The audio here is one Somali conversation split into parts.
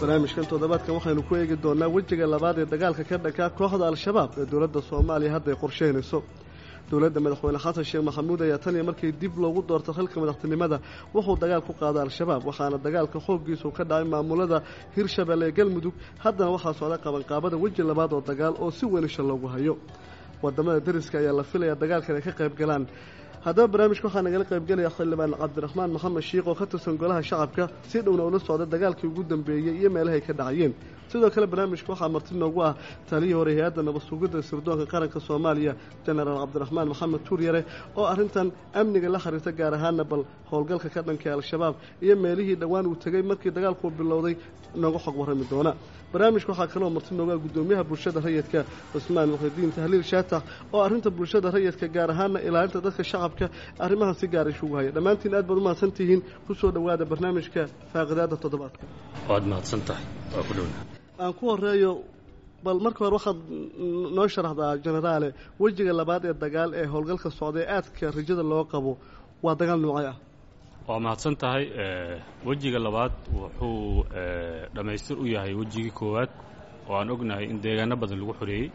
barnaamijkan toddobaadkan waxaynu ku eegi doonaa wejiga labaad ee dagaalka ka dhankaa kooxda al-shabaab ee dowladda soomaaliya hadda ay qorsheynayso dowladda madaxweyne xasan sheekh maxamuud ayaa tan iyo markii dib loogu doorto xilka madaxtinimada wuxuu dagaal ku qaaday al-shabaab waxaana dagaalka xooggiisu ka dhacay maamulada hirshabelle ee galmudug haddana waxaa socda qabanqaabada weji labaad oo dagaal oo si weyn isha loogu hayo wadamada dariska ayaa la filayaa dagaalkan ay ka qayb galaan haddaba barnaamijka waxaa nagala qaybgelaya xildhibaan cabdiraxmaan maxamed shiikh oo ka tirsan golaha shacabka si dhowna ula socda dagaalkii ugu dambeeyey iyo meelahay ka dhacayeen sidoo kale barnaamijka waxaa marti noogu ah taliyii hore hay-adda nabad sugidda sirdoonka qaranka soomaaliya jenaraal cabdiraxmaan maxamed tuuryare oo arrintan amniga la xiriirta gaar ahaana bal howlgalka ka dhankay al-shabaab iyo meelihii dhowaan uu tegey markii dagaalkuu bilowday nooga xog warrami doona barnaamijka waxaa kaloo marti noogaa guddoomiyaha bulshada rayidka cusmaan muxidiin tahliil shaatax oo arrinta bulshada rayidka gaar ahaana ilaalinta dadka shacabka arrimahan si gaar isugu haya dhammaantiin aad baad u mahadsan tihiin ku soo dhowaada barnaamijka faaqidaada toddobaadka waad mahadsan tahay waa ku dhowna aan ku horeeyo bal marka hore waxaad noo sharaxdaa jenaraale wejiga labaad ee dagaal ee howlgalka socda ee aadka rajada loo qabo waa dagaal noocay ah waa mahadsan tahay wejiga labaad wuxuu dhammaystir u yahay wejigii koowaad oo aan ognahay in deegaano badan lagu xoreeyey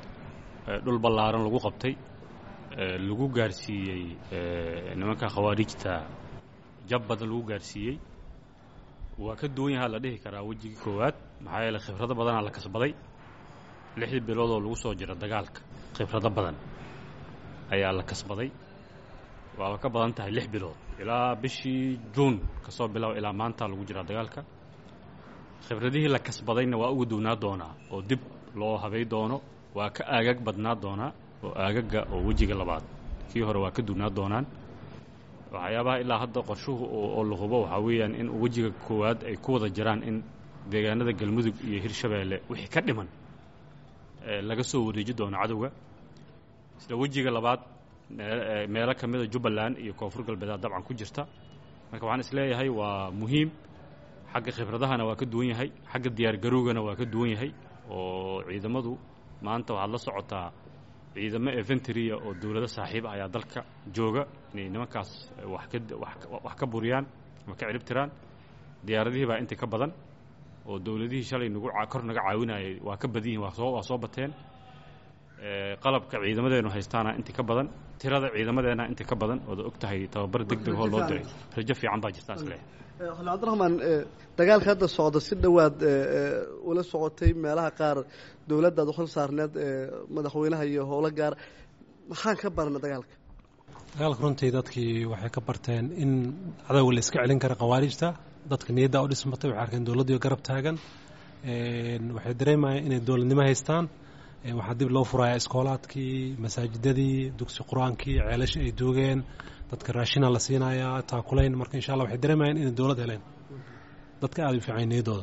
dhul ballaaran lagu qabtay lagu gaarsiiyey nimanka khawaarijta jab badan lagu gaarsiiyey waa ka duwan yahaa la dhihi karaa wejigii koowaad maxaa yeele khibrado badanaa la kasbaday lixdii bilood oo lagu soo jiro dagaalka khibrado badan ayaa la kasbaday waaba ka badan tahay lix bilood ilaa bishii juun ka soo bilow ilaa maanta lagu jiraa dagaalka khibradihii la kasbadayna waa uga duwnaa doonaa oo dib loo habay doono waa ka aagag badnaa doonaa oo aagaga oo wejiga labaad kii hore waa ka duwnaa doonaan waxyaabaha ilaa hadda qorshuhu oo la hubo waxaa weeyaan in wejiga koowaad ay ku wada jiraan in deegaanada galmudug iyo hirshabeelle wixii ka dhiman laga soo wareeji doono cadowga isla wejiga labaad meelo ka mida jubbaland iyo koonfur galbeeda dabcan ku jirta marka waxaan isleeyahay waa muhiim xagga khibradahana waa ka duwan yahay xagga diyaargarowgana waa ka duwan yahay oo ciidamadu maanta waxaad la socotaa ciidamo eventria oo dowlado saaxiib ah ayaa dalka jooga inay nimankaas wax ka wax ka buriyaan ama ka ciribtiraan diyaaradihii baa inta ka badan oo dowladihii shalay nagu kor naga caawinayay waa ka badan yihin waa soo waa soo bateen qalabka ciidamadeenu haystaana inta ka badan tirada ciidamadeena inta ka badan ooda og tahay tababar deg deg oo loo diray rajo fiican baa jirtaa isleeyahay xuln cabdiraxmaan dagaalka hadda socda si dhowaad ula socotay meelaha qaar dowladdaad u xil saarneed madaxweynaha iyo howlo gaar maxaan ka barna dagaalka dagaalka runtii dadkii waxay ka barteen in cadowga la iska celin kara khawaarijta dadka niyadda u dhismatay waxay arkeen dowladdiio garab taagan waxay dareemayeen inay dowladnimo haystaan waxaa dib loo furayaa iskoolaadkii masaajidadii dugsi qur-aankii ceelashii ay duugeen dadka raashina la siinayaa taakulayn marka insha allah waxay dareemayeen inay dowlad heleen dadka aada u fiican niyadooda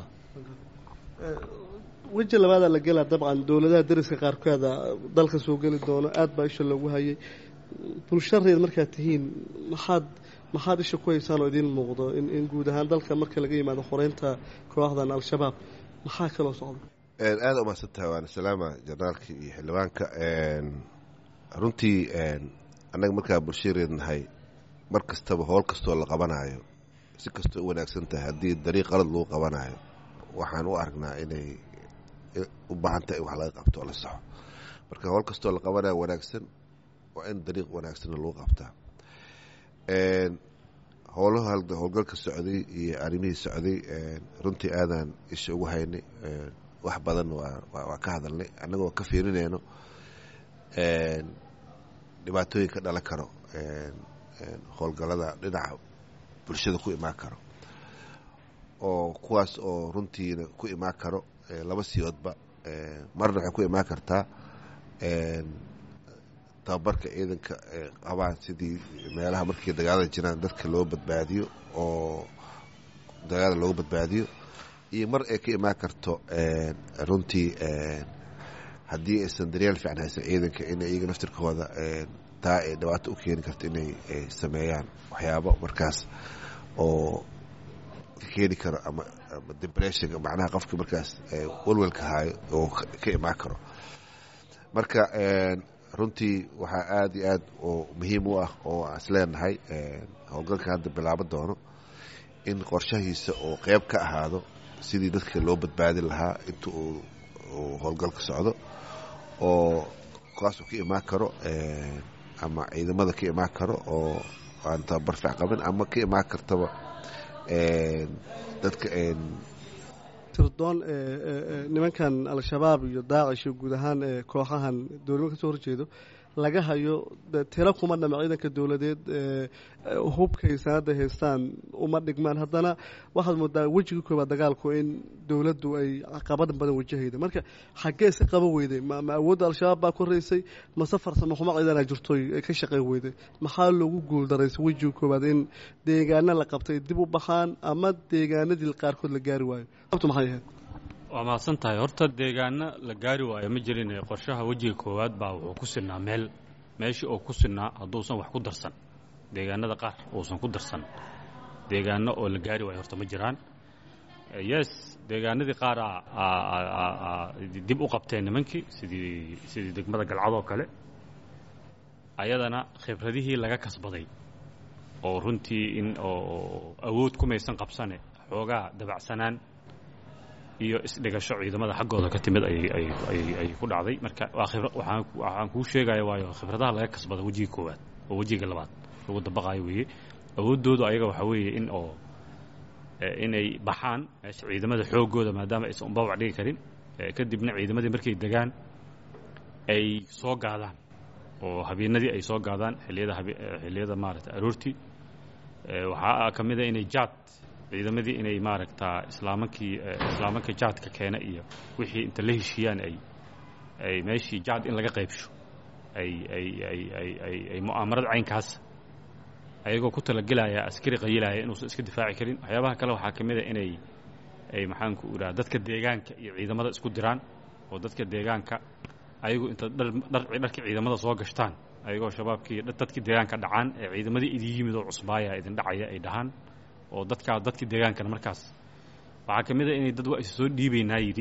weji labaadaa la gelaa dabcan dowladaha dariska qaarkooda dalka soo geli doono aad baa isha loogu hayay bulshareed markaad tihiin maxaad maxaad isha ku haysaan oo idiin muuqdo in guud ahaan dalka marka laga yimaado xoreynta kooxdan al-shabaab maxaa kaloo socda aada umahadsan tahay waana salaama jenaraalka iyo xildhibaanka runtii annaga markaa bulshareed nahay mar kastaba howl kastoo la qabanaayo si kastoo u wanaagsan tahay haddii dariiq qalad lagu qabanaayo waxaan u aragnaa inay u baahan tahay in wax laga qabto oo la saxo marka howl kastoo la qabanayo wanaagsan waa in dariiq wanaagsanna lagu qabtaa howlaha howlgalka socday iyo arrimihii socday runtii aadaan isha ugu haynay wax badan waa ka hadalnay annagoo ka fiirinayno dhibaatooyin ka dhalan karo howlgallada dhinaca bulshada ku imaan karo oo kuwaas oo runtiina ku imaan karo laba siyoodba marna waxay ku imaan kartaa tababarka ciidanka qabaan sidii meelaha markii dagaalada jiraan dadka loo badbaadiyo oo dagaalada looga badbaadiyo iyo mar ay ka imaan karto runtii haddii aysan daryaal fiican haysan ciidanka inay iyaga naftirkooda taa ay dhibaato u keeni karto inay sameeyaan waxyaabo markaas oo ka keeni karo ama ama depression macnaha qofka markaas walwalka haayo oo ka imaan karo marka runtii waxaa aada iyo aad oo muhiim u ah oo aan is leenahay howlgalka hadda bilaabo doono in qorshahiisa oo qeyb ka ahaado sidii dadka loo badbaadin lahaa inta uu howlgalka socdo oo kaasuu ka imaan karo ama ciidamada ka imaan karo oo aan tababar fiic qabin ama ka imaan kartaba dadka tirdoon nimankan al-shabaab iyo daacish iyo guud ahaan kooxahan dowladnimo kasoo horjeedo laga hayo tiro kuma dhama ciidanka dowladeed hubkay sanada haystaan uma dhigmaan haddana waxaad moodaa wejigii koobaad dagaalku in dowladdu ay caqabada badan wajahayda marka xaggee iska qaban weyday ma awoodda al-shabaab baa koraysay mase farsamo xumo ciidana jirtoy ka shaqayn weyday maxaa loogu guuldaraysay wejigii koobaad in deegaana la qabtay dib u baxaan ama deegaanadii qaarkood la gaari waayo abtu maxay ahayd waa mahadsan tahay horta deegaano la gaari waayo ma jirin qorshaha wejiga koowaad baa wuxuu ku sinaa meel meeshii oo ku sinaa hadduusan wax ku darsan deegaanada qaar uusan ku darsan deegaano oo la gaari waayo horta ma jiraan yes deegaanadii qaar dib u qabteen nimankii sidii sidii degmada galcadoo kale ayadana khibradihii laga kasbaday oo runtii in oo awood kumaysan qabsane xoogaa dabacsanaan iyo isdhigasho ciidamada xaggooda ka timid ay ku dhacday marka waxaan kuu sheegaya waayo khibradaha laga kasbada wejiga koowaad oo wejiga labaad lagu dabaqaayo weeye awooddoodu ayaga waxaa weeye in oo inay baxaan meesha ciidamada xoogooda maadaama aysan umbabac dhigi karin kadibna ciidamadii markay degaan ay soo gaadaan oo habeenadii ay soo gaadaan xilliyada xilliyada maaragta aroortii waxaa ka mid a inay jaad ciidamadii inay maaragtaa islaamankii islaamanka jaadka keena iyo wixii inta la heshiiyaan ay ay meeshii jaad in laga qaybsho ay ay ay ay ay ay mu'aamarad caynkaas ayagoo ku talagelaya askari qayilaya inuusan iska difaaci karin waxyaabaha kale waxaa ka mid a inay ay maxaanku idhaha dadka deegaanka iyo ciidamada isku diraan oo dadka deegaanka ayagu inta dharkii ciidamada soo gashtaan ayagoo shabaabkii dadkii deegaanka dhacaan ee ciidamadii idin yimid oo cusbaaya idin dhacaya ay dhahaan oo dadkaa dadkii deegaankana markaas waxaa ka mid a inay dad waa is soo dhiibaynaa yidhi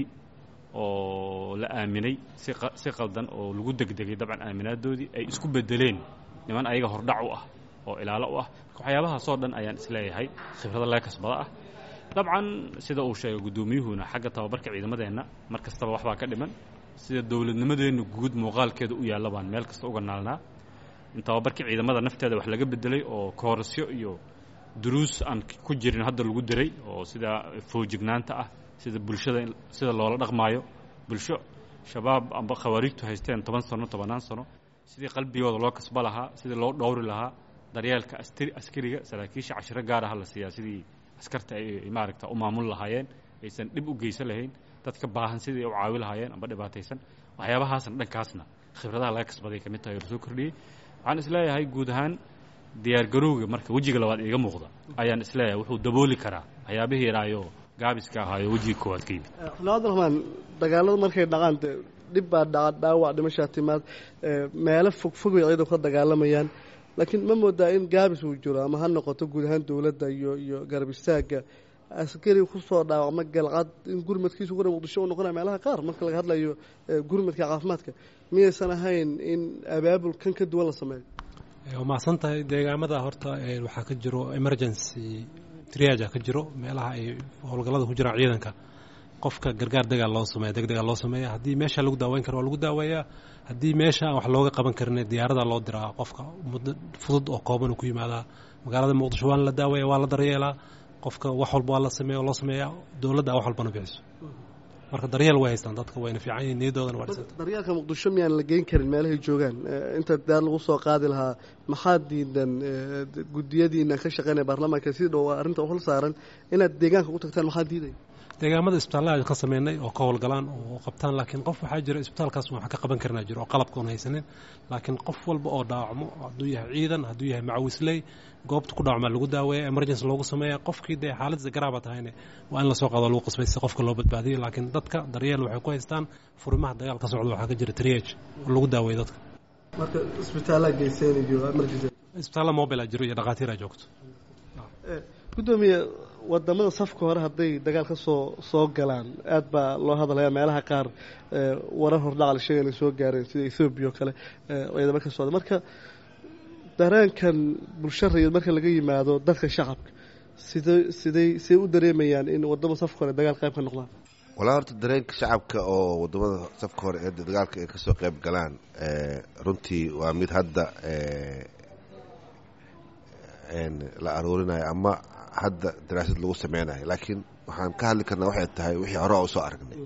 oo la aaminay si si qaldan oo lagu degdegay dabcan aaminaadoodii ay isku bedeleen niman ayaga hordhac u ah oo ilaalo u ah waxyaabahaasoo dhan ayaan isleeyahay khibrada laga kasbada ah dabcan sida uu sheegay guddoomiyuhuna xagga tababarka ciidamadeenna mar kastaba waxbaa ka dhiman sida dowladnimadeenna guud muuqaalkeeda u yaalla baan meel kasta uga naalnaa in tababarkii ciidamada nafteeda wax laga bedelay oo koorasyo iyo duruus aan ku jirin hadda lagu diray oo sida foojignaanta ah sida bulshada sida loola dhaqmaayo bulsho shabaab amba khawaariijtu haysteen toban sano tobannaan sano sidii qalbigooda loo kasba lahaa sidii loo dhowri lahaa daryeelka astri askariga saraakiisha cashiro gaar aha la siiyaa sidii askarta ay maaragta u maamul lahaayeen aysan dhib u geysan lahayn dadka baahan sidii u caawi lahaayeen amba dhibaataysan waxyaabahaasna dhankaasna khibradaha laga kasbaday ka mid tahay oo lasoo kordhiyey waxaan isleeyahay guud ahaan diyaargarowga marka wejiga labaad iiga muuqda ayaan isleeyahay wuxuu dabooli karaa waxyaabihii yaraayo gaabiska ahaayo wejiga koowaad ka yimid xuln cabdiraxmaan dagaalada markay dhacaan de dhib baa dhaca dhaawac dhimashaa timaad meelo fogfogay ciidanku ka dagaalamayaan laakiin ma moodaa in gaabis uu jiro ama ha noqoto guud ahaan dowladda iyo iyo garab istaagga askari kusoo dhaawacma galcad in gurmadkiisu gura muqdisho u noqonaya meelaha qaar marka laga hadlayo gurmadka caafimaadka miyaysan ahayn in abaabul kan ka duwan la sameeyo waa mahadsan tahay deegaamada horta waxaa ka jiro emergency triaja ka jiro meelaha ay howlgallada ku jiraan ciidanka qofka gargaar degaa loo sameeya deg degaa loo sameeya haddii meesha lagu daaweyn karo waa lagu daaweeyaa haddii meesha aan wax looga qaban karin diyaarada loo diraa qofka muddo fudud oo kooban ku yimaadaa magaalada muqdisho waana la daaweeya waa la daryeelaa qofka wax walba waa la sameeya oo loo sameeyaa dowladda wax walbana bixiso marka daryeel way haystaan dadka wayna fiican yihin niyadoodana waa dhisanta daryeelka muqdisho miyaan la geyn karin meelahay joogaan inta daar lagu soo qaadi lahaa maxaa diidan guddiyadiina ka shaqeynaya baarlamaanka si dhow arrinta u hol saaran inaad deegaanka u tagtaan maxaa diidaya deegaamada isbitaallada ka sameynay oo ka howlgalaan oo qabtaan laakiin qof waxaa jira isbitaalkaas wax ka qaban karnaa jiro oo qalabka oon haysanin laakiin qof walba oo dhaawacmo hadduu yahay ciidan hadduu yahay macawisley goobta ku dhaawacmaa lagu daaweeya emergency loogu sameeya qofkii dee xaaladda garaaba tahayne waa in lasoo qaado lagu qasbay si qofka loo badbaadiyo laakiin dadka daryeel waxay ku haystaan furimaha dagaal ka socda waxaa ka jira triage oo lagu daaweeya dadka marka isbitaallaa geyseen iyo emergency isbitaalla mobile jiro iyo dhakhaatiir a joogto guddoomiye wadamada safka hore hadday dagaal ka soo soo galaan aad baa loo hadalaya meelaha qaar warar hordhaca la sheegay inay soo gaareen sida ethoobiya oo kale ciidamo ka socda marka dareenkan bulsho rayid marka laga yimaado dadka shacabka sidee siday siday u dareemayaan in waddama safka hore dagaal qayb ka noqdaan walaa horta dareenka shacabka oo wadamada safka hore ee dagaalka ay kasoo qayb galaan runtii waa mid hadda la aruurinayo ama hadda daraasad lagu sameynayo laakiin waxaan ka hadli karnaa waxay tahay wixii hore usoo aragnay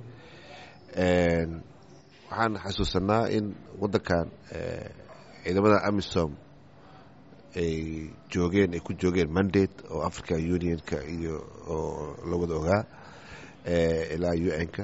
waxaan xasuusanaa in wadankan ciidamada amisom ay joogeen ay ku joogeen mandate oo africa unionka iyo oo la wada ogaa ilaa u n-ka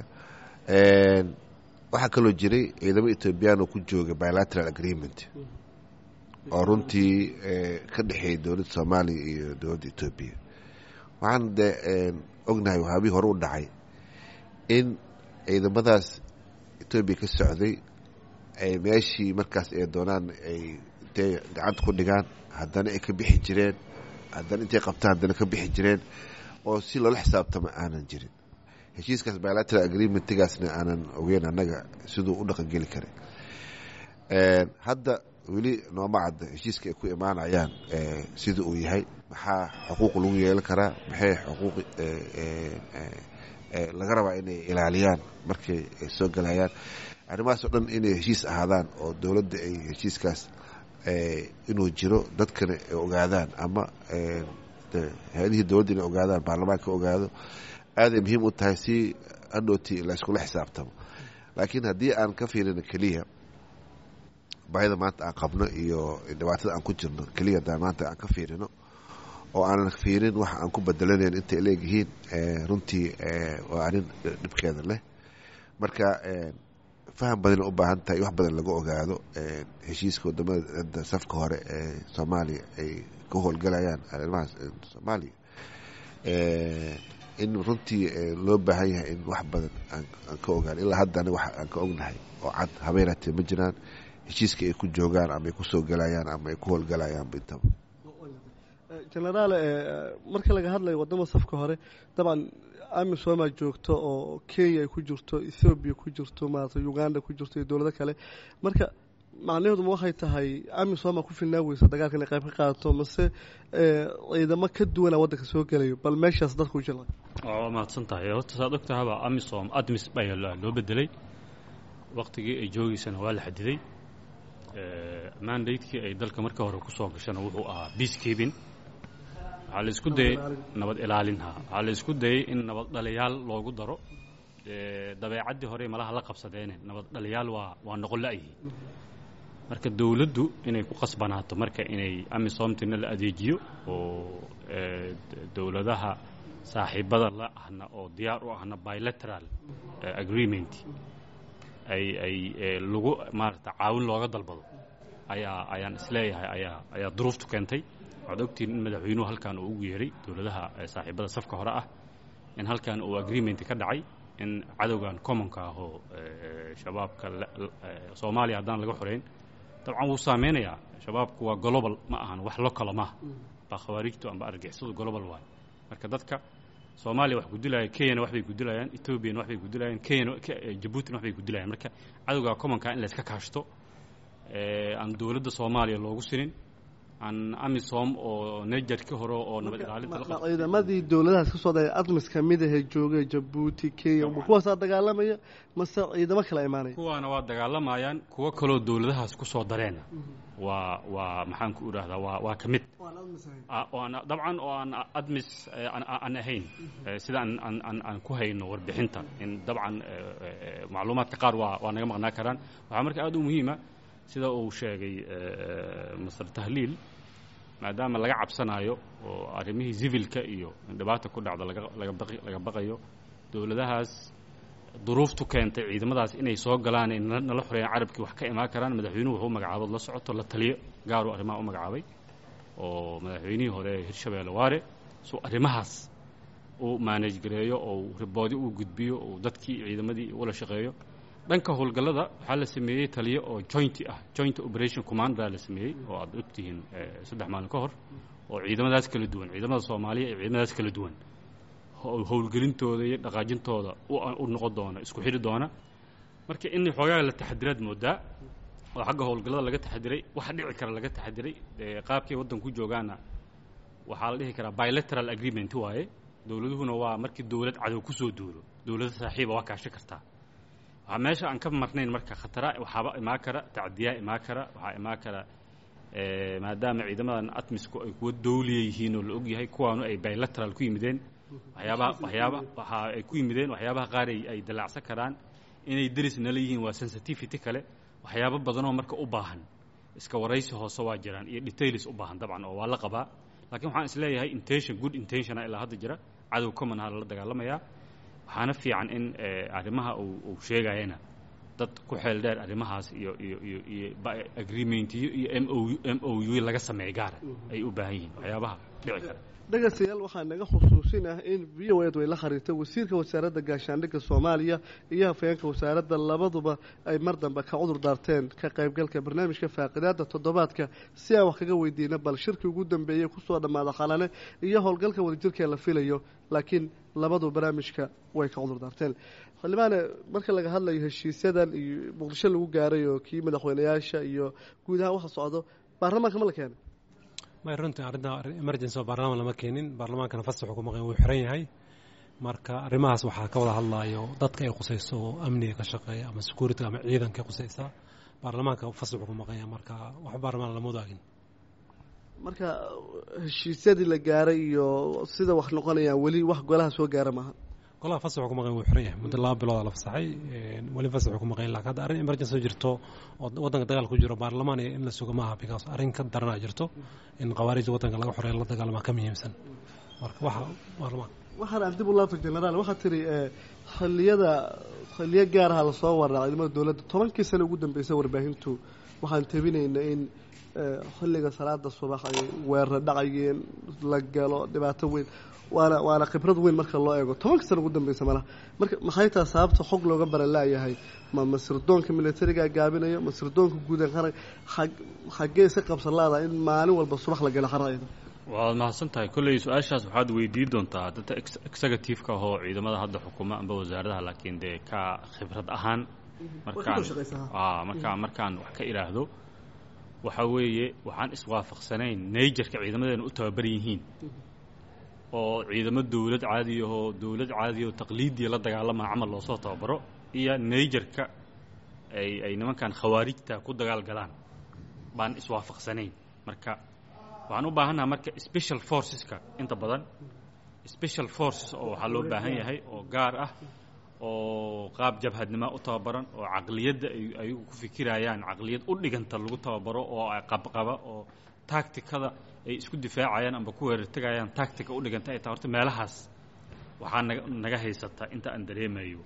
waxaa kaloo jiray ciidamo ethoobiyan oo ku jooga bilateral agreement oo runtii ka dhexeeyay dowladda soomaaliya iyo dowladda etoobiya waxaan de ognahay wahaabihii hore u dhacay in ciidamadaas etoobiya ka socday ay meeshii markaas ay doonaan ay intay gacanta ku dhigaan haddana ay ka bixi jireen haddana intay qabtaan haddana ka bixi jireen oo si loola xisaabtama aanan jirin heshiiskaas bilateral agreementgaasna aanan ogeyn annaga siduu u dhaqangeli karay hadda weli nooma cadda heshiiska ay ku imaanayaan sida uu yahay maxaa xuquuq lagu yeelan karaa maxay xuquuq laga rabaa inay ilaaliyaan markay soo galayaan arrimahaas oo dhan inay heshiis ahaadaan oo dowladda ay heshiiskaas inuu jiro dadkana ay ogaadaan ama hay-adihii dowladda inay ogaadaan baarlamaanka ogaado aaday muhiim u tahay si hadhooti layskula xisaabtamo laakiin haddii aan ka fiirino keliya baahida maanta aan qabno iyo dhibaatada aan ku jirno keliya haddaan maanta aan ka fiirino oo aanan fiirin waxa aan ku bedelanayn intay leegyihiin runtii waa arrin dhibkeeda leh marka faham badan u baahan tahay wax badan laga ogaado heshiiska wadamada safka hore ee soomaaliya ay ka howlgalayaan arrimahaas soomaaliya in runtii loo baahan yahay in wax badan aan ka ogaan ilaa haddana wax aan ka ognahay oo cad habeenatee ma jiraan heshiiska ay ku joogaan ama ay kusoo galayaan ama ay ku howlgalayaan intaba genaraal marka laga hadlayo wadama safka hore dabcan amisomaa joogto oo kenya ay ku jirto ethoobiya ku jirto maarata uganda ku jirto iyo dowlado kale marka macnaheeduma waxay tahay amisoma ku filnaa weysa dagaalka inay qayb ka qaadato mase ciidamo ka duwana waddanka soo gelayo bal meeshaas dadku jila waa mahadsan tahay horta saad og tahaba amisom admis baa loo bedelay waktigii ay joogeysana waa la xadiday mandatekii ay dalka marka hore kusoo gashana wuxuu ahaa peacekeeping waxaa la isku dayay nabad ilaalinha waxaa la isku dayay in nabad dhaliyaal loogu daro dabeecaddii hore malaha la qabsadeene nabad dhaliyaal waa waa noqon la-yihi marka dowladdu inay ku qasbanaato marka inay amisomtina la adeejiyo oo dowladaha saaxiibada la ahna oo diyaar u ahna bilateral agreement ay ay lagu maarata caawin looga dalbado ayaa ayaan isleeyahay ayaa ayaa duruuftu keentay waxaad ogtihiin in madaxweynuhu halkan uu ugu yeeray dowladaha saaxiibada safka hore ah in halkan uu agreement ka dhacay in cadowgan commonka ah oo shabaabka soomaaliya haddaan laga xoreyn dabcan wuu saameynayaa shabaabku waa global ma ahan wax locala maaha baa khawaarijtu amba argixisadu global waay marka dadka soomaaliya wax gudilayan kenyana waxbay gudilayaan ethoobiana waxbay gudilayaan kenyana jabuutina waxbay gudilayaan marka cadowga commonka in layska kaashto aan dowladda soomaaliya loogu sinin aan amisom oo nejar ka hore oo nabad ilaalinta ciidamadii dowladahaas ka socda admis ka mid ahee joogay jabuuti kenya kuwaasaa dagaalamaya mase ciidamo kala imaanaya kuwaana waa dagaalamayaan kuwo kaloo dowladahaas kusoo dareena waa waa maxaan ku idhaahdaa waa waa ka mid dabcan oo aan admis aan ahayn sida aan aan aan ku hayno warbixinta in dabcan macluumaadka qaar waa waa naga maqnaa karaan waxaa marka aada u muhiima sida uu sheegay master tahliil maadaama laga cabsanayo oo arrimihii civilka iyo dhibaata ku dhacda laga baqayo dowladahaas duruuftu keentay ciidamadaas inay soo galaan ay nala xoreeyaan carabkii wax ka imaan karaan madaxweynuhu wuxuu magacaabood la socoto la taliyo gaaruu arrimaha u magacaabay oo madaxweynihii hore hirshabeelle waare suu arrimahaas uu maanage gareeyo oo riboodi uu gudbiyo oo dadkii ciidamadii ula shaqeeyo dhanka howlgallada waxaa la sameeyey taliyo oo joint ah joint operation commanda la sameeyey oo aad ogtihiin saddex maalin ka hor oo ciidamadaas kala duwan ciidamada soomaaliya iyo ciidamadaas kala duwan howlgelintooda iyo dhaqaajintooda u noqon doona isku xidhi doona marka in xoogaa la taxadiraad moodaa oo xagga howlgallada laga taxadiray waxa dhici kara laga taxadiray qaabkay waddan ku joogaana waxaa la dhihi karaa bilateral agreement waaye dowladuhuna waa markii dowlad cadow kusoo duulo dowlada saaxiiba waa kaashan kartaa waxaa meesha aan ka marnayn marka khatara waxaaba imaan kara tacdiyaa imaan kara waxaa imaan kara maadaama ciidamadan atmisku ay kuwa dowliya yihiin oo la og yahay kuwaanu ay bilateral ku yimideen waxyaabaha waxyaaba waxa ay ku yimideen waxyaabaha qaar ay ay dalaacsan karaan inay deris nala yihiin waa sensitivity kale waxyaabo badanoo marka u baahan iska waraysi hoose waa jiraan iyo details u baahan dabcan oo waa la qabaa laakiin waxaan isleeyahay intention good intentiona ilaa hadda jira cadow common ha lala dagaalamayaa waxaana fiican in arrimaha uu sheegayana dad ku xeel dheer arrimahaas iyo iyo iyo iyo agreementiyo iyo m o m o u laga sameeya gaara ay u baahan yihiin waxyaabaha dhici kara dhegaystayaal waxaa naga xusuusin ah in v o ed way la xiriirtay wasiirka wasaaradda gaashaandhigga soomaaliya iyo hafayeenka wasaaradda labaduba ay mar dambe ka cudur daarteen ka qaybgalka barnaamijka faaqidaada toddobaadka si aan wax kaga weydiina bal shirkii ugu dambeeyey kusoo dhammaada qalane iyo howlgalka wadajirkee la filayo laakiin labadu barnaamijka way ka cudur daarteen xildhibaane marka laga hadlayo heshiisyadan iyo muqdisho lagu gaaray oo kii madaxweyneyaasha iyo guud ahaan waxa socdo baarlamaanka ma la keenay may runtii arrinta emergency oo baarlamaan lama keenin baarlamaankana fasaxu ku maqan wuu xiran yahay marka arrimahaas waxaa ka wada hadlayo dadka ay khusayso oo amniga ka shaqeeya ama security ama ciidanka khusaysa baarlamaanka fasaxu ku maqanya marka wax baarlamaan lama wadaagin marka heshiisyadii la gaaray iyo sida wax noqonayaan weli wax golaha soo gaara maaha golaha fasaxu ku maqan wuu xiran yahay muddo laba bilooda la fasaxay weli fasaxu ku maqan lakin hadda arrin emergency oo jirto oo waddanka dagaal ku jiro baarlamaan iyo in la sugo maaha because arrin ka daranaa jirto in khawaarijda waddanka laga xoreeya la dagaalamaa ka muhiimsan marka waxa baarlamaan waxaan aan dib u laafay generaal waxaa tiri xilliyada xilliyo gaaraha lasoo waraa ciidamada dowladda tobankii sano ugu dambeysay warbaahintu waxaan tabinayna in xilliga salaada subax ay weerar dhacayeen la galo dhibaato weyn waana waana khibrad weyn marka loo eego tobanka sana ugu dambeysa malaha marka maxay taha sababta xog looga baran laayahay ma masirdoonka militarigaa gaabinayo masirdoonka guudan qaran xaggee iska qabsan laada in maalin walba subax la galo xarayda waad mahadsan tahay kolley su-aashaas waxaad weydiin doontaa dadka executive-ka ahoo ciidamada hadda xukuma amba wasaaradaha laakiin dee ka khibrad ahaan markaan markaa markaan wax ka idhaahdo waxaa weeye waxaan iswaafaqsanayn naijerka ciidamadeena u tababaran yihiin oo ciidamo dowlad caadiyahoo dowlad caadiyahoo taqliidiya la dagaalama camal loosoo tababaro iyo naijerka ay ay nimankan khawaarijta ku dagaal galaan baan iswaafaqsanayn marka waxaan u baahannaha marka special forceska inta badan special forces oo waxaa loo baahan yahay oo gaar ah oo qaab jabhadnimo u tababaran oo caqliyadda ay ayagu ku fikirayaan caqliyad u dhiganta lagu tababaro oo qabqaba oo tacticada ay isku difaacayaan amba ku weerartegayaan tactica u dhiganta ay tahay horta meelahaas waxaa naga naga haysata inta aan dareemayo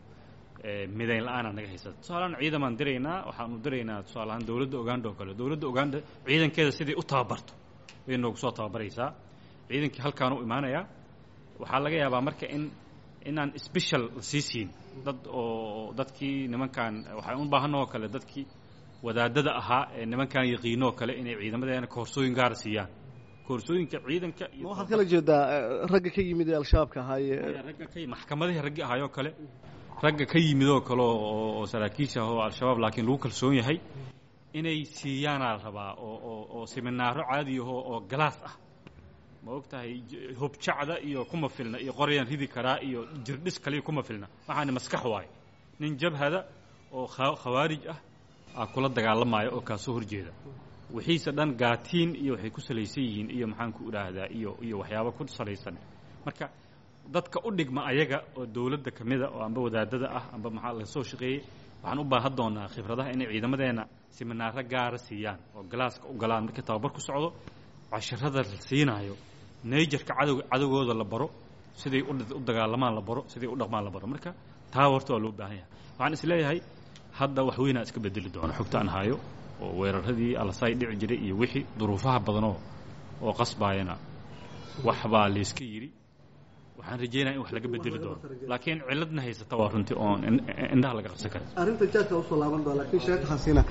midayn la-aanaa naga haysata tusaalehaan ciidamaan diraynaa waxaanu diraynaa tusaaleahaan dowladda uganda oo kale dowladda uganda ciidankeeda sidai u tababarto bay noogu soo tababaraysaa ciidankii halkaan u imaanayaa waxaa laga yaabaa marka in inaan special la sii siin dad oo dadkii nimankan waxaan u baahanoo kale dadkii wadaadada ahaa ee nimankan yaqiinoo kale inay ciidamadeena koorsooyin gaara siiyaan koorsooyinka ciidanka ma waxaad kala jeedaa ragga ka yimid ee al-shabaabka ahaaye ragga ka maxkamadihii raggi ahaayoo kale ragga ka yimidoo kale oo saraakiisha ah oo al-shabaab laakiin lagu kalsoon yahay inay siiyaanaa la rabaa oo oo oo siminaaro caadiyaho oo galaas ah ma og tahay hobjacda iyo kuma filna iyo qoryaan ridi karaa iyo jirdhis kaliya kuma filna waxaani maskax waaye nin jabhada oo khawaarij ah aa kula dagaalamaayo oo kaasoo horjeeda wixiise dhan gaatiin iyo waxay ku salaysan yihiin iyo maxaan ku idhaahdaa iyo iyo waxyaabo ku salaysan marka dadka u dhigma ayaga oo dowladda ka mida oo amba wadaadada ah amba maxaa laga soo shaqeeyey waxaan u baahan doonaa khibradaha inay ciidamadeena siminaaro gaara siiyaan oo galaaska u galaan markii tababar ku socdo casharada la siinaayo naijerka cadowga cadowgooda la baro siday u dagaalamaan la baro siday u dhaqmaan la baro marka taa horta waa loo baahan yahay waxaan is leeyahay hadda wax weynaa iska bedeli doona xogta aan hayo oo weeraradii alasay dhici jiray iyo wixii duruufaha badanoo oo qasbaayana wax baa layska yidhi waxaan rajeynaya in wax laga bedeli doono laakiin ciladna haysata waa runtii oon indhaha laga qabsan karin arrinta jaadka usoo laaban doona laakiin sheeka xasiina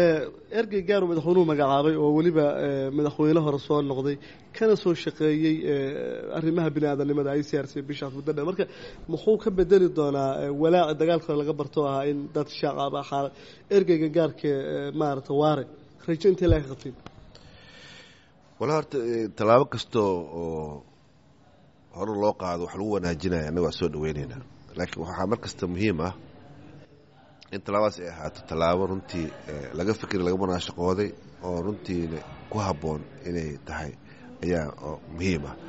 ergey gaaru madaxweynuhu magacaabay oo weliba madaxweyne hore soo noqday kana soo shaqeeyey arrimaha bini aadanimada i c r c bishaas muddo dheer marka muxuu ka bedeli doonaa walaaci dagaalka laga barto ahaa in dad shacaba xaala ergeyga gaarka maarata waare rajo intee laga qabtiin wala horta tallaabo kastoo oo hore loo qaado wax lagu wanaajinaya annaga waa soo dhaweyneynaa laakiin waxaa mar kasta muhiim ah in tallaabadaas ay ahaato tallaabo runtii laga fikri laga munaashaqooday oo runtiina ku habboon inay tahay ayaa muhiim ah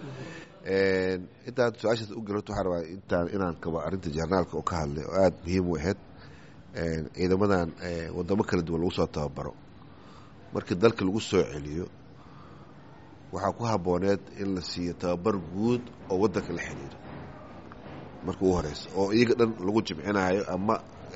intaan su-aashaas u gelot waxaa rabaa intaan inaan kaba arrinta jarnaalka oo ka hadlay oo aada muhiim u ahayd ciidamadan wadamo kala duwan lagu soo tababaro markii dalka lagu soo celiyo waxaa ku habbooneed in la siiyo tababar guud oo waddanka la xiriiro marka ugu horeysa oo iyaga dhan lagu jimcinaayo ama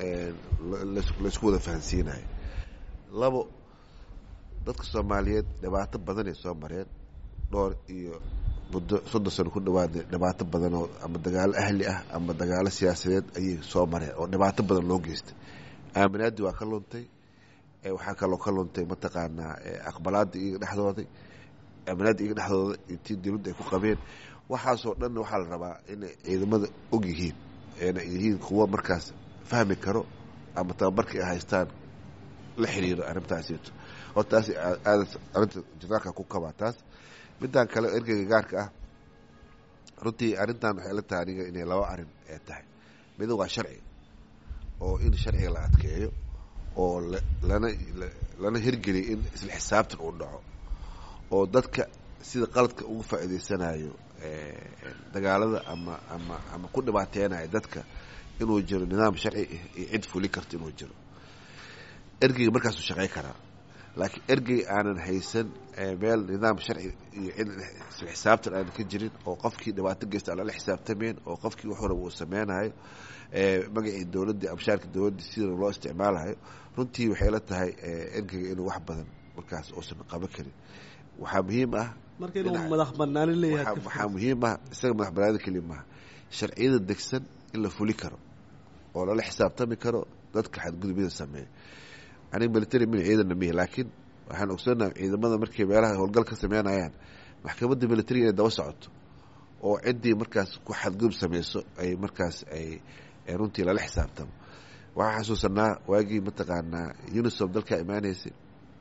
laysku wada fahansiinayo labo dadka soomaaliyeed dhibaato badanay soo mareen dhowr iyo muddo soddon sano ku dhawaada dhibaato badan oo ama dagaalo ahli ah ama dagaalo siyaasadeed ayay soo mareen oo dhibaato badan loo geystay aaminaadii waa ka luntay waxaa kaloo ka luntay mataqaanaa aqbalaada iyaga dhexdooday aaminaadda iyaga dhexdooda intii dawladda ay ku qabeen waxaasoo dhanna waxaa la rabaa inay ciidamada og yihiin eena yihiin kuwo markaas fahmi karo ama tababarka ay haystaan la xiriiro arrintaasito hor taas aada arrinta janaalka ku kabaa taas midaan kale ergeyga gaarka ah runtii arrintan waxay la tahay aniga inay laba arrin ee tahay mida waa sharciga oo in sharciga la adkeeyo oo lana lana hirgeliyo in isla xisaabtan uu dhaco oo dadka sida qaladka ugu faa'iidaysanayo dagaalada ama ama ama ku dhibaateynayo dadka inuu jiro nidaam sharci iyo cid fuli karto inuu jiro ergeyga markaasuu shaqey karaa laakiin ergey aanan haysan meel nidaam sharci iyo cid isla xisaabtan aanan ka jirin oo qofkii dhibaato geysta aan lala xisaabtameen oo qofkii wax walaba uu sameynayo magacii dowladdii amshaarka dowladdii sida loo isticmaalayo runtii waxay la tahay ergeyga inuu wax badan markaas uusan qaban karin waxaa muhiim ah marka inuu madax banaani leeyahay waxaa muhiim ah isaga madax banaanida keliya maaha sharciyada degsan in la fuli karo oo lala xisaabtami karo dadka xadgudubyada sameeya aniga military min ciidanna mihi laakiin waxaan ogsoonaha ciidamada markay meelaha howlgal ka sameynayaan maxkamadda militariga inay daba socoto oo ciddii markaas ku xadgudub sameyso ay markaas ay runtii lala xisaabtamo waxaan xasuusanaa waagii mataqaanaa unisom dalkaa imaaneysay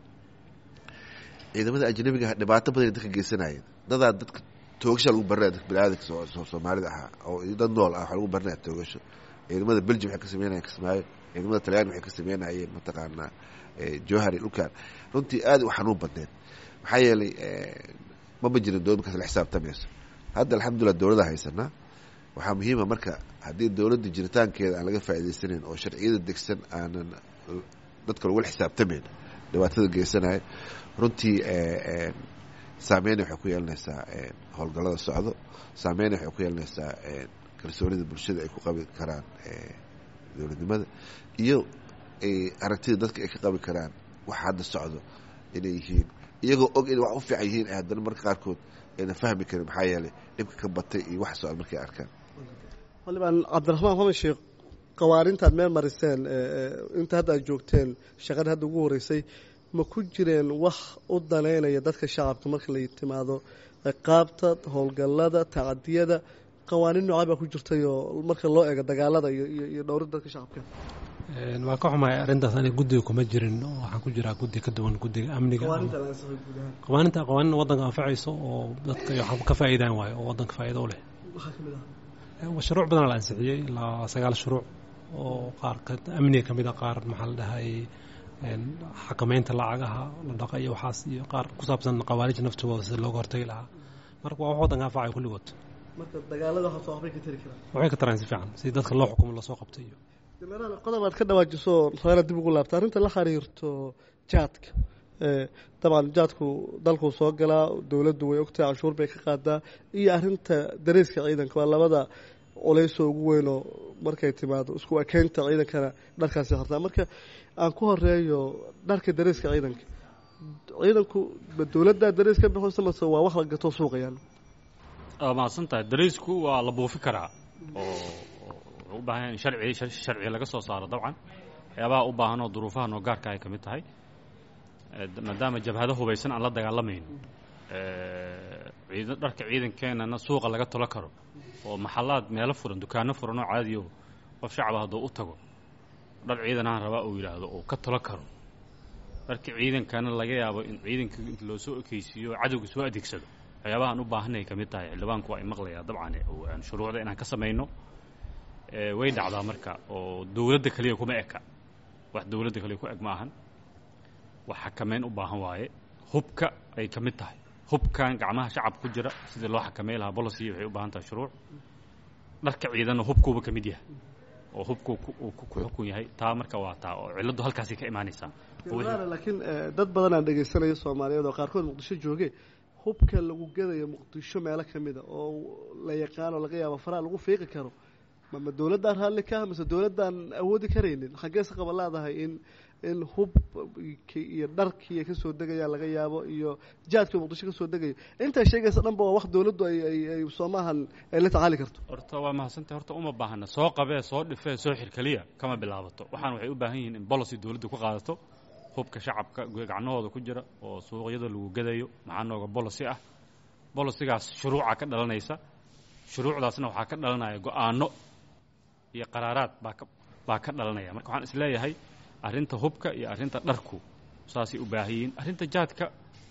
ciidamada ajnabiga ah dhibaato badan dadka geysanayeen dadaa dadka toogasha lagu baranaya dadka baniaadanka soomaalida ahaa oo dad nool ah waxaa lagu baranaya toogasho ciidamada belgium waxay ka sameynayeen kismaayo ciidamada talyaani waxay ka sameynayeen mataqaanaa johari dhulkan runtii aada u xanuun badneed maxaa yeelay mama jirin dowlad markaas la xisaabtamayso hadda alxamdulillah dowlada haysanaa waxaa muhiima marka haddii dowladda jiritaankeeda aan laga faa'idaysanayn oo sharciyada degsan aanan dadka lagula xisaabtamayn dhibaatada geysanayo runtii saameyna waxay ku yeelanaysaa howlgallada socdo saameyna waxay ku yeelanaysaa kalsoonida bulshada ay ku qabi karaan dowladnimada iyo aragtida dadka ay ka qabi karaan waxa hadda socdo inay yihiin iyagoo og inay wax u fiican yihiin haddana marka qaarkood ayna fahmi karin maxaa yeelay dhibka ka batay iyo wax socda markay arkaan xildhibaan cabdiraxmaan xamed sheekh qawaanintaad meel mariseen inta hadda aad joogteen shaqada hadda ugu horeysay ma ku jireen wax u daneynaya dadka shacabka marka la timaado ciqaabta howlgallada tacadiyada qawaaniin noocaa baa ku jirtay oo marka loo eego dagaalada iyo dhowrida dadka shacabka waa ka xumahay arrintaas aniga guddiga kuma jirin waxaan ku jiraa guddi ka duwan guddiga amniga qawaaninta qawaanin waddanka anfacayso oo dadka waxaan ka faa'iidaan waayo oo waddanka faa'iido u leh shuruuc badan la ansixiyey ilaa sagaal shuruuc oo qaar amniga ka mid a qaar maxaa la dhahay xakameynta lacagaha la dhaqa iyo waxaas iyo qaar ku saabsan qawaarija naftooda sida looga hortagi lahaa marka waa wax waddanka anfacayo kulligood marka dagaalada waxaa waxbay ka tari karaan waxay ka taraan si fiican si dadka loo xukumo lasoo qabtay iyo qodob aad ka dhawaajiso reena dib ugu laabta arrinta la xiriirto jaadka dabcan jaadku dalkuu soo galaa dowladdu way ogtahay canshuur bay ka qaadaa iyo arrinta dareeska ciidanka waa labada culaysoo ugu weynoo markay timaado isku ekeynta ciidankana dharkaasi hartaa marka aan ku horeeyo dharka dareeska ciidanka ciidanku dowladdaa darees ka bixisa mase waa wax la gato suuqayaan waa mahadsan tahay dareysku waa la buufi karaa oo u baahan in sharci sharci laga soo saaro dabcan waxyaabaha u baahan oo duruufaha noo gaarka ay ka mid tahay maadaama jabhado hubaysan aan la dagaalamayn ciidan dharka ciidankeenana suuqa laga tolo karo oo maxalaad meelo furan dukaano furan oo caadiyo qof shacaba hadduu u tago dhar ciidanahan rabaa uu yidhaahdo uu ka tolo karo dharka ciidankana laga yaabo in ciidanka inta loo soo ekeysiiyo cadowga soo adeegsado waxyaabahaan u baahanay ka mid tahay xildhibaanku waa i maqlayaa dabcan aan shuruucda inaan ka samayno way dhacdaa marka oo dowladda keliya kuma eka wax dowladda kaliya ku eg ma ahan wax xakameyn u baahan waaye hubka ay ka mid tahay hubkan gacmaha shacab ku jira sidii loo xakamey lahaa bolicy waxay u baahan tahay shuruuc dharka ciidanna hubkuuba ka mid yahay oo hubku uu ku xukun yahay taa marka waa taa oo cilladdu halkaasay ka imaanaysaa laakiin dad badan aan dhegaysanaya soomaaliyeed oo qaarkood muqdisho jooge hubka lagu gadayo muqdisho meelo ka mida oo la yaqaano laga yaabo faraa lagu fiiqi karo mama dowladdaan raalli ka ah mise dowladdaan awoodi karaynin xaggeese qaba leedahay in in hubki iyo dharkii kasoo degaya laga yaabo iyo jaadkii muqdisho kasoo degayo intaa sheegaysa dhanba waa wax dowladdu ay ay soomaahan ay la tacaali karto horta waa mahadsantay horta uma baahana soo qabee soo dhifee soo xir keliya kama bilaabato waxaan waxay u baahan yihiin in bolicy dowladdu ku qaadato hubka shacabka gacnahooda ku jira oo suuqyada lagu gadayo maxaa nooga bolicy ah bolicigaas shuruuca ka dhalanaysa shuruucdaasna waxaa ka dhalanaya go-aano iyo qaraaraad baa ka baa ka dhalanaya marka waxaan isleeyahay arrinta hubka iyo arrinta dharku saasay u baahan yihiin arrinta jaadka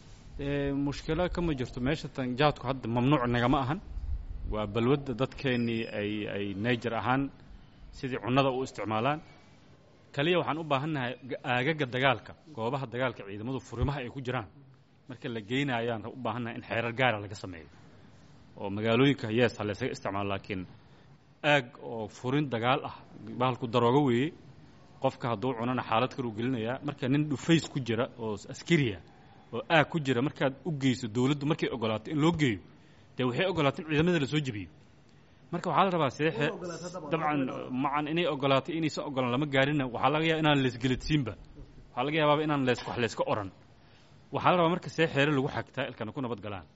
mushkilo kama jirto meesha tan jaadku hadda mamnuuc nagama ahan waa balwadda dadkeennii ay ay nayjar ahaan sidii cunnada u isticmaalaan kaliya waxaan u baahannahay aagaga dagaalka goobaha dagaalka ciidamadu furimaha ay ku jiraan marka la geynayaan u baahannahay in xeerar gaara laga sameeyo oo magaalooyinka yees ha laysaga isticmaalo laakiin aag oo furin dagaal ah bahalku daroogo weeye qofka hadduu cunana xaalad kaluu gelinayaa marka nin dhufays ku jira oo askariya oo aag ku jira markaad u geyso dowladdu markay ogolaato in loo geeyo dee waxay ogolaato in ciidamada lasoo jebiyo marka waxaa la rabaa seexe dabcan macan inay ogolaato inaysan ogolaan lama gaarina waxaa laga yaaba inaan leesgeladsiinba waxaa laga yaabaaba inaan lees wax layska oran waxaa la rabaa marka see xeere lagu xagtaa ilkana ku nabad galaan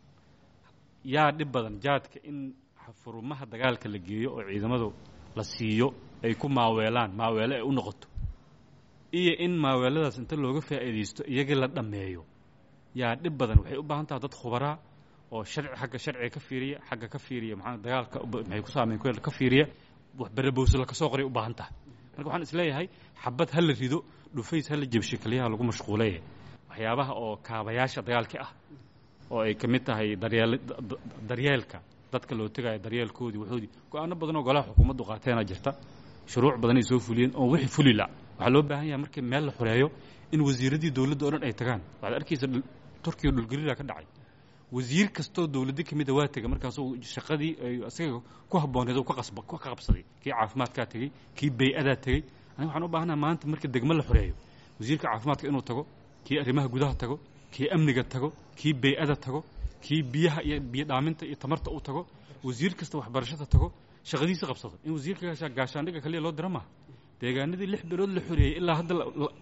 yaa dhib badan jaadka in furumaha dagaalka la geeyo oo ciidamadu la siiyo ay ku maaweelaan maaweele ay u noqoto iyo in maaweeladaas inta looga faa'iidaysto iyagii la dhammeeyo yaa dhib badan waxay u baahan taha dad khubaraa oo sharci xagga sharciga ka fiiriya xagga ka fiiriya maxaa dagaalka maxay ku saameyn ku ka fiiriya wax berebowse la kasoo qoray u baahan tahay marka waxaan isleeyahay xabad ha la rido dhufays ha la jebsho keliyaha lagu mashquuleye waxyaabaha oo kaabayaasha dagaalka ah oo ay ka mid tahay daryeel daryeelka dadka loo tegaayo daryeelkoodii waxoodii go-aano badan oo golaha xukuumaddu qaateenaa jirta shuruuc badan ay soo fuliyeen oo wixii fulila waxaa loo baahan yahay markii meel la xoreeyo in wasiiradii dowladda o dhan ay tagaan waxaad arkaysa turkiya dhulgelila ka dhacay wasiir kastoo dowladda ka mida waa tegay markaasuu shaqadii ay isaga ku habbooneed ka qasba ka qabsaday kii caafimaadkaa tegey kii bay-adaa tegey aniga waxaan u baahanaha maanta marka degmo la xoreeyo wasiirka caafimaadka inuu tago kii arrimaha gudaha tago kii amniga tago kii bay-ada tago kii biyaha iyo biyo dhaaminta iyo tamarta uu tago wasiir kasta waxbarashada tago shaqadiisa qabsado in wasiirka gaashaandhigga kaliya loo dira maaha deegaanadii lix bilood la xoreeyey ilaa hadda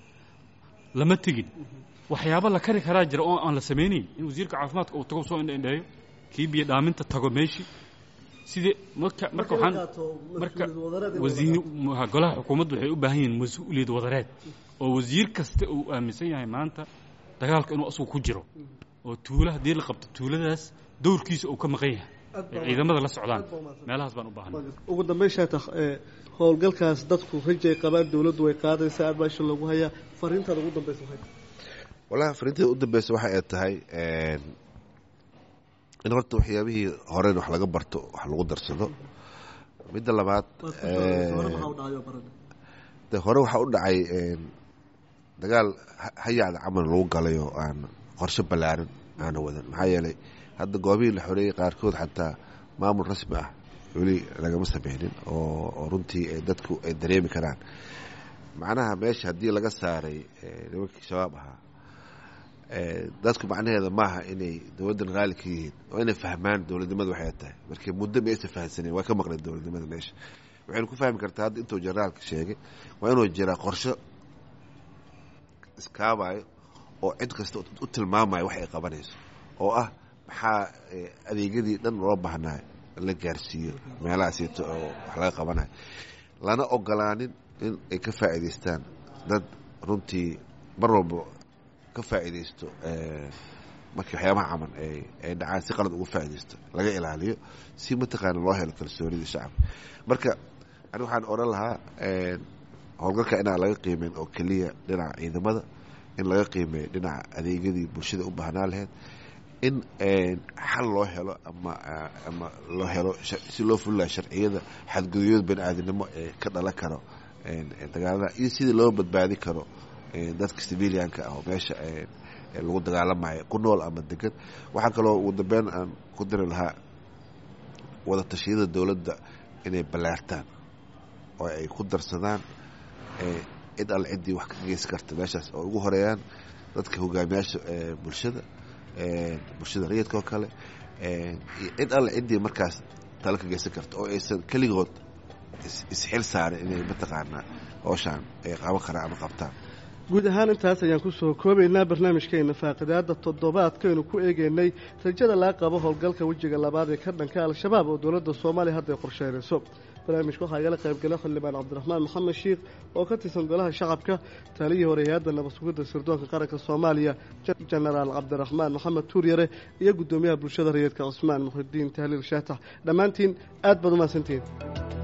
lama tegin waxyaaba la kari karaa jira oo aan la samaynayn in wasiirka caafimaadka uu tago soo indhaindheeyo kii biyo dhaaminta tago meeshii sidee marka marka waxaan marka wasiir golaha xukuumaddu waxay u baahan yihiin mas-uuliyad wadareed oo wasiir kasta uu aaminsan yahay maanta dagaalka inuu asagu ku jiro oo tuulo haddii la qabto tuuladaas dowrkiisa uu ka maqan yahay ay ciidamada la socdaan meelahaas baan u baahanay ugu dambeyn shaatax howlgalkaas dadku rajay qabaan dowladdu way qaadaysaa aad baa isha loogu hayaa fariintaada ugu dambeysa maxay wallahi fariinteeda u dambeysa waxa ay tahay in horta waxyaabihii horen wax laga barto wax lagu darsado midda labaad de hore waxaa u dhacay dagaal hayacda camal lagu galay oo aan qorshe ballaaran aana wadan maxaa yeelay hadda goobihii la xoreeyey qaarkood xataa maamul rasmi ah weli lagama sameynin oo runtii dadku ay dareemi karaan macnaha meesha haddii laga saaray nimankii shabaab ahaa dadku macnaheeda maaha inay dowladdan raali ka yihiin waa inay fahmaan dowladnimada waxay tahay markii muddo ma aysan fahamsaneen waa ka maqleen dowladnimada meesha waxaynu ku fahmi kartaa hadda intuu generaalka sheegay waa inuu jiraa qorsho iskaabayo oo cid kasta u tilmaamayo wax ay qabanayso oo ah maxaa adeegyadii dhan loo baahnaa la gaarsiiyo meelahaasito oo wax laga qabanayo lana ogolaanin in ay ka faa'iidaystaan dad runtii mar walba ka faa'iidaysto markii waxyaabaha camal ay dhacaan si qalad uga faa'iidaysto laga ilaaliyo si mataqaana loo helo kalsoonida shacabka marka ani waxaan odhan lahaa howlgalka inaan laga qiimeyn oo keliya dhinaca ciidamada in laga qiimeeyo dhinaca adeegyadii bulshada u baahnaa lahayd in xal loo helo ama ama loo helo si loo fulilaya sharciyada xadgudubyada bani aadamnimo ee ka dhalan karo dagaalada iyo sidii loo badbaadi karo dadka civilianka ah oo meesha lagu dagaalamayo ku nool ama degan waxaa kaloo ugu dambeyn aan ku diri lahaa wada tashiyada dowladda inay ballaartaan oo ay ku darsadaan cid alle ciddii wax ka geysan karta meeshaas oo ugu horeeyaan dadka hogaamiyaasha bulshada bulshada rayidka oo kale cid alle ciddii markaas talo ka geysan karta oo aysan keligood isxil saarin inay mataqaanaa hooshaan ay qaban karaan ama qabtaan guud ahaan intaas ayaan kusoo koobaynaa barnaamijkeena faaqidaada toddobaadkaynu ku eegeynay rajada laga qabo howlgalka wejiga labaad ee ka dhanka al-shabaab oo dowladda soomaaliya hadday qorsheynayso barnaamijka waxaa igala qaybgala xildhibaan cabdiraxmaan maxamed shiikh oo ka tirsan golaha shacabka taaliyii hore hay-adda nabad sugidda sirdoonka qaranka soomaaliya jenaraal cabdiraxmaan maxamed tuuryare iyo guddoomiyaha bulshada rayidka cusmaan muxidiin tahliil shaatax dhammaantiin aad baad umahadsantihiin